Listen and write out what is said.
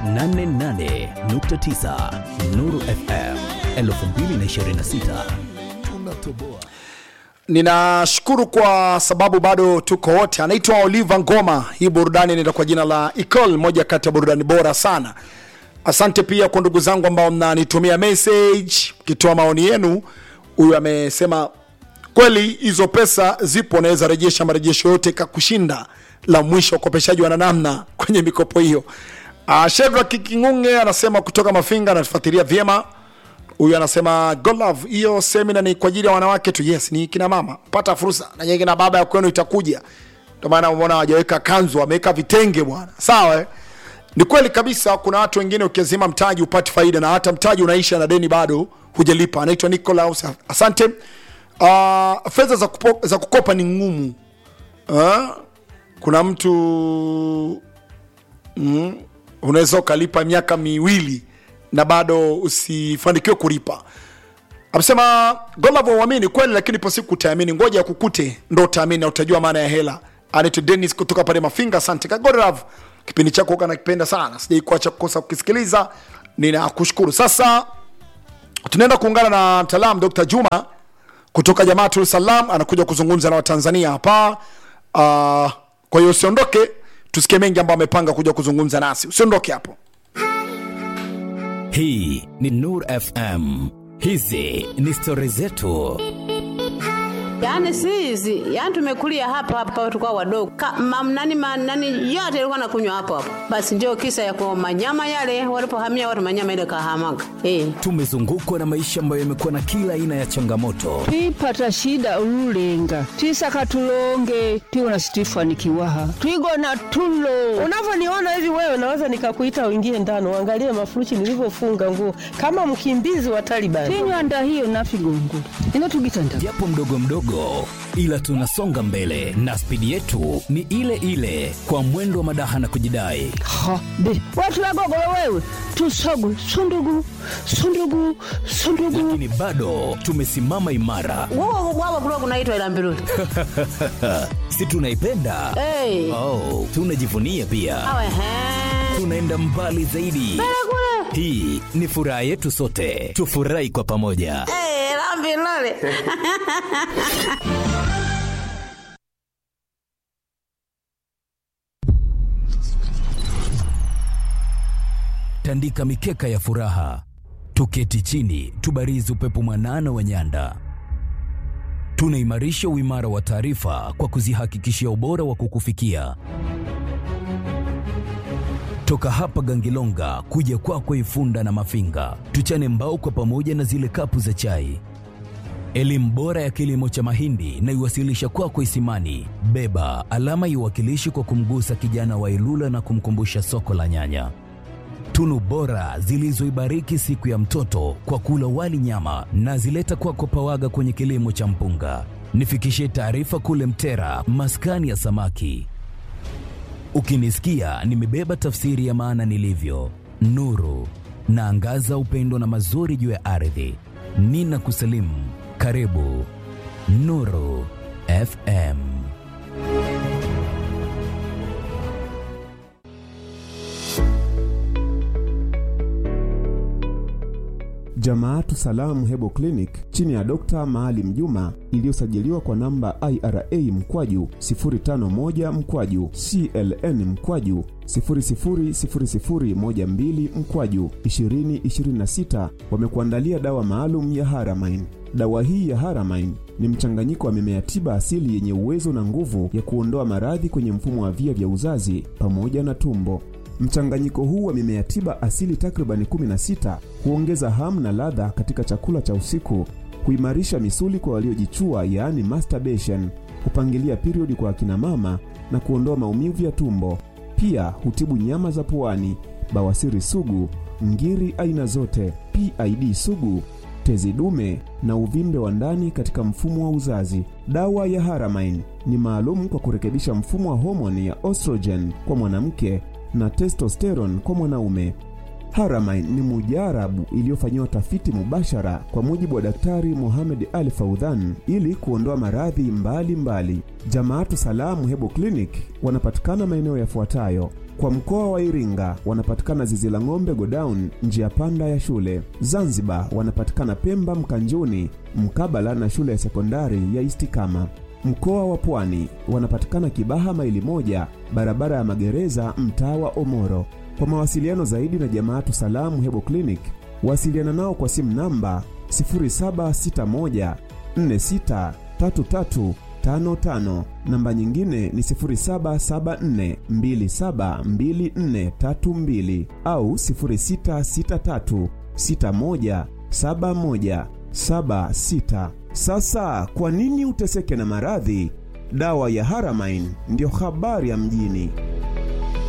88.9 Nuru FM 2026 tunatoboa. Ninashukuru kwa sababu bado tuko wote. Anaitwa Oliver Ngoma. Hii burudani inaenda kwa jina la Ecole, moja kati ya burudani bora sana. Asante pia kwa ndugu zangu ambao mnanitumia message mkitoa maoni yenu. Huyu amesema kweli hizo pesa zipo, naweza rejesha marejesho yote kakushinda la mwisho ukopeshaji wana namna kwenye mikopo hiyo. Uh, Shedra Kikingunge anasema kutoka Mafinga anatufuatilia vyema. Huyu anasema God love, hiyo semina ni kwa ajili ya wanawake tu. Yes, ni kina mama, pata fursa na nyinyi na baba ya kwenu itakuja. Ndio maana umeona hawajaweka kanzu, wameweka vitenge bwana. Sawa eh? Ni kweli kabisa, kuna watu wengine ukiazima mtaji upati faida na hata mtaji unaisha na deni bado hujalipa. Anaitwa Nicolaus, asante. Uh, fedha za, kupo- za kukopa ni ngumu. Uh, kuna mtu mm, unaweza ukalipa miaka miwili na bado usifanikiwe kulipa. Amesema Golavo uamini kweli, lakini ipo siku utaamini. Ngoja ya kukute ndo utaamini na utajua maana ya hela. Anaitwa Dennis kutoka pale Mafinga. Asante Kagolav, kipindi chako huwa nakipenda sana, sijai kuacha kukosa kukisikiliza. Ninakushukuru. Sasa tunaenda kuungana na mtaalamu Dr. Juma kutoka Jamaatul Salam, anakuja kuzungumza na Watanzania hapa. Uh, kwa hiyo usiondoke, tusikie mengi ambayo amepanga kuja kuzungumza nasi. Usiondoke hapo. Hii ni Nur FM. Hizi ni stori zetu. Yaani si hizi, yaani tumekulia hapa hapa tulikuwa wadogo. Ka, mam, nani, ma, nani yote ilikuwa nakunywa hapo hapo. Basi ndio kisa ya kwa manyama yale walipohamia watu manyama ile kahamaga. Eh. Tumezungukwa na maisha ambayo yamekuwa na kila aina ya changamoto, twipata shida ululenga twisaka tulonge tiwona situifanikiwaha twigona tulo Unavyoniona hivi wewe, naweza nikakuita uingie ndani uangalie mafurushi nilivyofunga nguo kama mkimbizi wa Taliban. tinywanda hiyo nafigongula ino tugitanda japo mdogo mdogo, ila tunasonga mbele na spidi yetu ni ile ile, kwa mwendo wa madaha na kujidai. ha be watu wagogolo wewe tusogwe sundugu sundugu sundugu Lakini bado tumesimama imara, Wao wao kulikuwa kunaitwa ila mbiruli. si tunaipenda? Eh. Oh, tunajivunia pia, Awe he. tunaenda mbali zaidi. Hii ni furaha yetu sote, tufurahi kwa pamoja. Eh, la mbiruli. tandika mikeka ya furaha, tuketi chini, tubarizi upepo mwanana wa nyanda. Tunaimarisha uimara wa taarifa kwa kuzihakikishia ubora wa kukufikia. Toka hapa Gangilonga kuja kwako Ifunda na Mafinga, tuchane mbao kwa pamoja na zile kapu za chai. Elimu bora ya kilimo cha mahindi na iwasilisha kwako Isimani. Beba alama iwakilishi kwa kumgusa kijana wa Ilula na kumkumbusha soko la nyanya tunu bora zilizoibariki siku ya mtoto kwa kula wali nyama na zileta kwako Pawaga kwenye kilimo cha mpunga. Nifikishie taarifa kule Mtera, maskani ya samaki. Ukinisikia nimebeba tafsiri ya maana nilivyo, nuru naangaza upendo na mazuri juu ya ardhi. Nina kusalimu, karibu Nuru FM. Jamaatu Salamu Hebo Clinic chini ya Dr. Maalim Juma iliyosajiliwa kwa namba IRA mkwaju 051 mkwaju CLN mkwaju 000012 mkwaju 2026 wamekuandalia dawa maalum ya Haramain. Dawa hii ya Haramain ni mchanganyiko wa mimea tiba asili yenye uwezo na nguvu ya kuondoa maradhi kwenye mfumo wa via vya uzazi pamoja na tumbo. Mchanganyiko huu wa mimea tiba asili takribani 16 huongeza hamu na ladha katika chakula cha usiku, huimarisha misuli kwa waliojichua, yaani masturbation, hupangilia periodi kwa akina mama na kuondoa maumivu ya tumbo. Pia hutibu nyama za puani, bawasiri sugu, ngiri aina zote, PID sugu, tezi dume na uvimbe wa ndani katika mfumo wa uzazi. Dawa ya Haramain ni maalum kwa kurekebisha mfumo wa homoni ya estrogen kwa mwanamke na testosterone kwa mwanaume. Haramain ni mujarabu iliyofanyiwa tafiti mubashara kwa mujibu wa Daktari Mohamed Ali Faudhan ili kuondoa maradhi mbalimbali. Jamaatu Salamu Hebo Clinic wanapatikana maeneo yafuatayo: Kwa mkoa wa Iringa wanapatikana zizi la ng'ombe Godown, njia panda ya shule. Zanzibar wanapatikana Pemba Mkanjuni, mkabala na shule ya sekondari ya Istikama. Mkoa wa Pwani wanapatikana Kibaha maili moja, barabara ya magereza, mtaa wa Omoro. Kwa mawasiliano zaidi na Jamaatu Salamu Hebo Clinic, wasiliana nao kwa simu namba 0761 463355 namba nyingine ni 0774272432 au 0663617176. Sasa kwa nini uteseke na maradhi? Dawa ya Haramain ndiyo habari ya mjini.